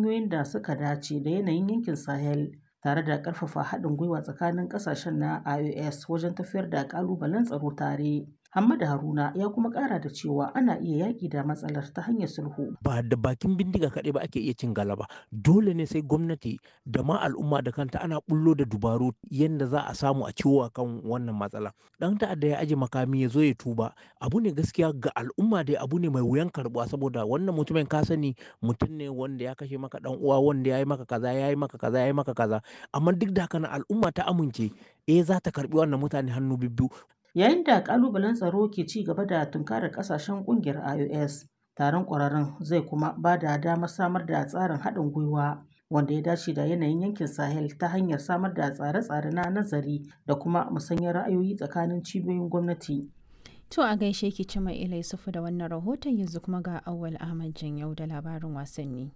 hanyoyin da suka dace da yanayin yankin Sahel tare da ƙarfafa haɗin gwiwa tsakanin ƙasashen na IOS wajen tafiyar da ƙalubalen tsaro tare. Hamada Haruna ya kuma ƙara da cewa ana iya yaƙi da matsalar ta hanyar sulhu. Ba da bakin bindiga kaɗai ba ake iya cin galaba. Dole ne sai gwamnati da ma al'umma da kanta ana bullo da dubaru yadda za a samu a ciwo kan wannan matsala. Ɗan ta'adda ya aje makami ya zo ya tuba. Abu ne gaskiya ga al'umma dai abu ne mai wuyan karɓuwa saboda wannan mutumin ka sani mutum ne wanda ya kashe maka ɗan uwa wanda ya yi maka kaza ya yi maka kaza ya yi maka kaza. Amma duk da haka al'umma ta amince eh za ta karɓi wannan mutane hannu bibbiyu. Yayin da ƙalubalen tsaro ke ci gaba da tunkarar ƙasashen ƙungiyar IOS, taron ƙwararrun zai kuma ba da damar samar da tsarin haɗin gwiwa wanda ya dace da yanayin yankin Sahel ta hanyar samar da tsare-tsare na nazari da kuma musanyar ra'ayoyi tsakanin cibiyoyin gwamnati. To a gaishe ki Cima Ila Yusufu da wannan rahoton yanzu kuma ga Auwal Ahmad Janyau da labarin wasanni.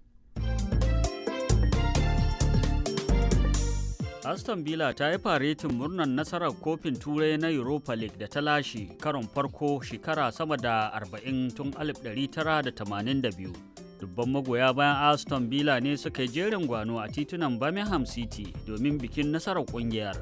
Aston Villa ta yi faretin murnar nasarar kofin turai na Europa League da ta lashe karon farko shekara sama da 40 tun 1982. Dubban magoya bayan Aston Villa ne suka yi jerin gwano a titunan Birmingham City domin bikin nasarar kungiyar.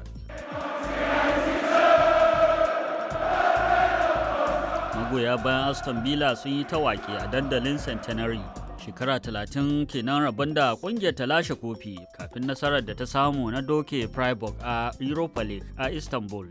Magoya bayan Aston Villa sun yi tawaki a dandalin Centenary. shekara talatin kenan rabon da kungiyar ta lashe kofi kafin nasarar da ta samu na doke Freiburg a Europa League a Istanbul